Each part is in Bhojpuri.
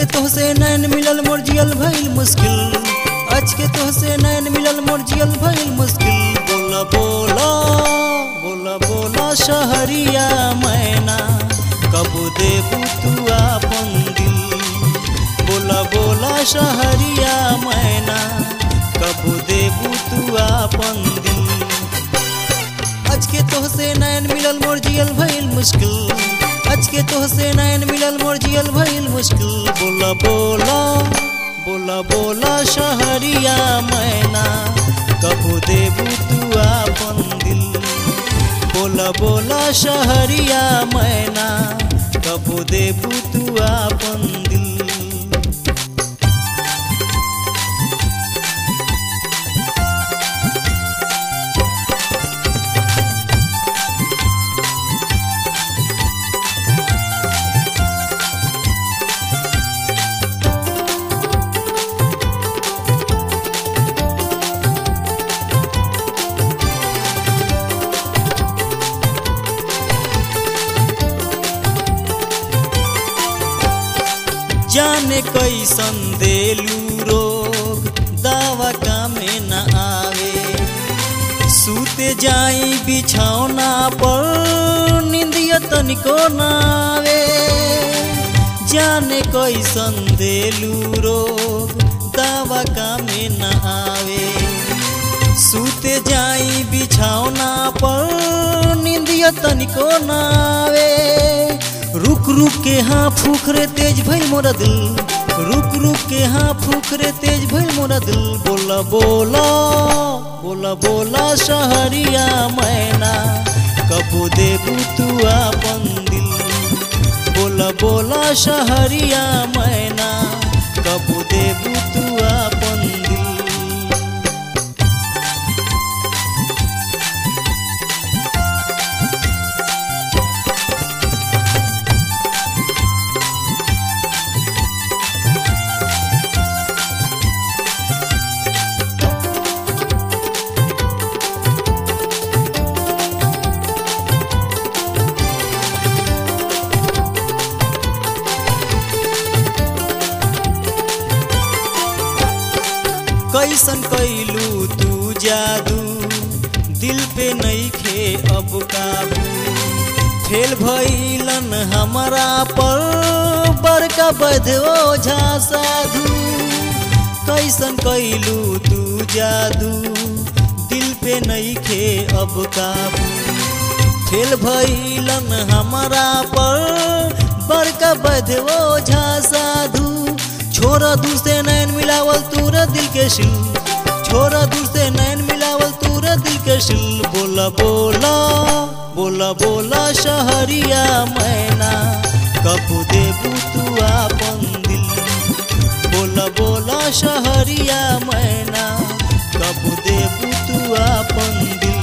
के तोहसे नैन मिलल मोर जियल भइल मुश्किल आज के तोहसे नैन मिलल मोर जियल भइल मुश्किल बोला बोला बोला बोला शहरिया मैना कब देबू तू आपन दिल बोला बोला शहरिया मैना कब देबू तू आपन दिल आज के तोहसे नैन मिलल मोर जियल भइल मुश्किल आज के तोहसे नैन मिलल मोर जियल भइल मुश्किल बोला बोला बोला बोला शहरिया मैना कब देबू तू आपन दिल बोला बोला शहरिया मैना कब देबू तू आपन दिल जाने कैसन देलू रोग दावा कामे न आवे सूते जाई बिछौना पर निंदिया तनिको न आवे जाने कैसन देलू रोग दावा कामे न आवे सूते जाई बिछौना पर निंदिया तनिको न आवे रुक रुक के हाँ फूखरे तेज भइल मोरा दिल रुक रुक के हाँ फूखरे तेज भइल मोरा दिल बोला बोला बोला बोला शहरिया मैना कब देबू तू आपन दिल बोला बोला शहरिया मैना कब देबू तू आपन दिल कैसन कैलू तू जादू दिल पे नईखे अब काबू फेल भइलन हमारा पर बड़का बधो झा साधु कैसन कैलू तू जादू दिल पे नईखे अब काबू फेल भइलन हमारा पर बड़का बधो झा साधु छोरा दूर से नैन मिलावल तूरा दिल के शिल छोरा दूर से नैन मिलावल तूरा दिल के शिल बोला बोला बोला बोला शहरिया मैना कब देबू तू आपन दिल बोला बोला शहरिया मैना कब देबू तू आपन दिल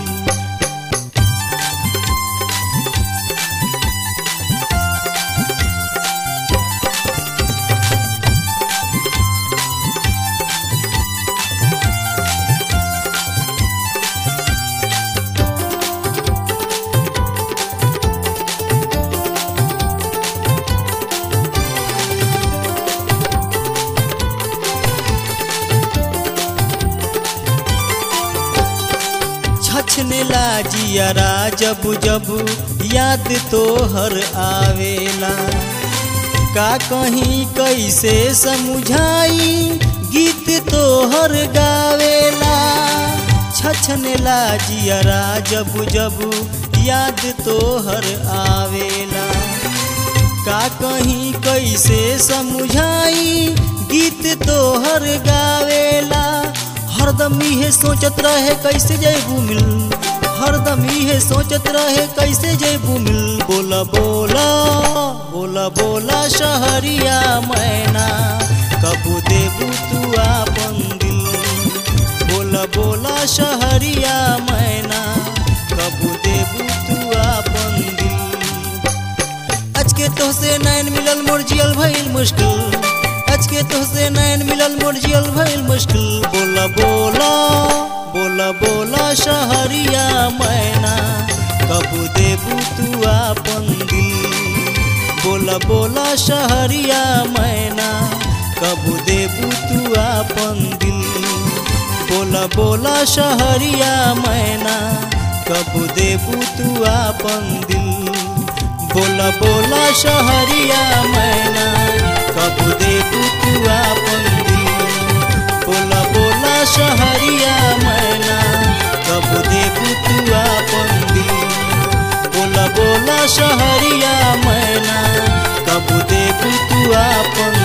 छछने लाजियारा जब जब याद तो हर आवेला का कहीं कैसे समझाई गीत तो हर गावेला छछने लाजियारा जब जब याद तो हर आवेला का कहीं कैसे समझाई गीत तो हर गावेला हरदम इहे सोचत रहे कैसे जैबू मिल हरदम इहे सोचत रहे कैसे जैबू मिल बोला बोला बोला बोला शहरिया मैना कब देबू तू आपन दिल बोला बोला शहरिया मैना कब देबू तू आपन दिल आज के तोहसे नैन मिलल मोर जियल भइल मुश्किल आज के तोहसे नैन मिलल मोर जियल भइल मुश्किल बोला बोला बोला बोला शहरिया मैना कब देबू तू आपन दिल बोला बोला बोला शहरिया मैना कब देबू तू आपन दिल बोला बोला शहरिया मैना कब देबू तू आपन दिल बोला बोला शहरिया मैना कब देबू तू आपन दिल बोला बोला शहरिया मैना कब देबू तू आपन दिल बोला बोला शहरिया मैना कब देबू तू आपन